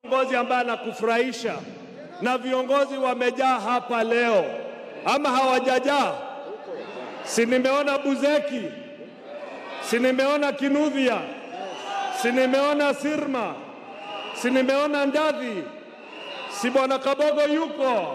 kiongozi ambaye anakufurahisha na viongozi wamejaa hapa leo, ama hawajajaa? Si nimeona Buzeki, si nimeona Kinudhia, si nimeona Sirma, si nimeona Ndadhi, si bwana Kabogo yuko.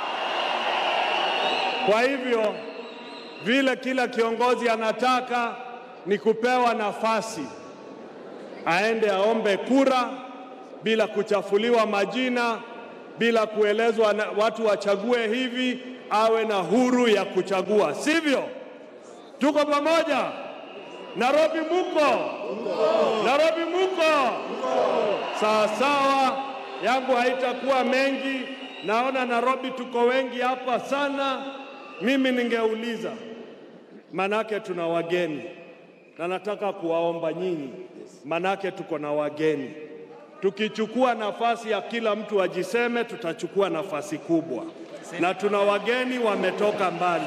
Kwa hivyo vile kila kiongozi anataka ni kupewa nafasi aende aombe kura bila kuchafuliwa majina, bila kuelezwa na watu wachague hivi, awe na huru ya kuchagua, sivyo? Tuko pamoja? Nairobi muko? Nairobi muko? Sawa sawa, yangu haitakuwa mengi. Naona Nairobi tuko wengi hapa sana. Mimi ningeuliza, manake tuna wageni na nataka kuwaomba nyinyi, manake tuko na wageni. Tukichukua nafasi ya kila mtu ajiseme, tutachukua nafasi kubwa, na tuna wageni wametoka mbali.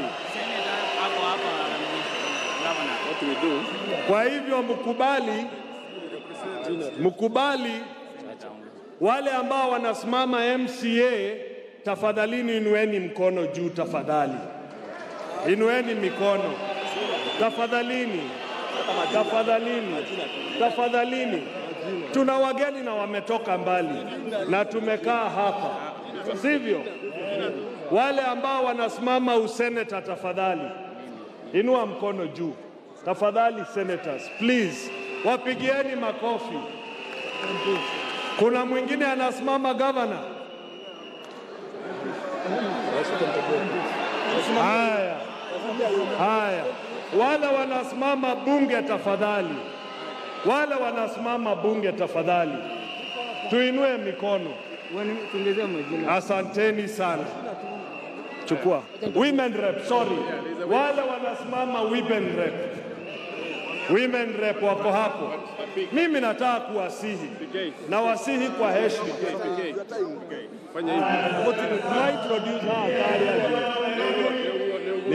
Kwa hivyo mkubali, mkubali wale ambao wanasimama MCA, tafadhalini inueni mkono juu, tafadhali inueni mikono tafadhalini, tafadhalini, tafadhalini. Tuna wageni na wametoka mbali na tumekaa hapa, sivyo? Wale ambao wanasimama useneta, tafadhali inua mkono juu, tafadhali senators, please, wapigieni makofi. Kuna mwingine anasimama gavana. Haya, haya, wale wanasimama bunge, tafadhali, wale wanasimama bunge, tafadhali, tuinue mikono. Asanteni sana. Chukua women rep, sorry, wale wanasimama women rep, women rep wako hapo. Mimi nataka kuwasihi na wasihi kwa heshima. Fanya hivi.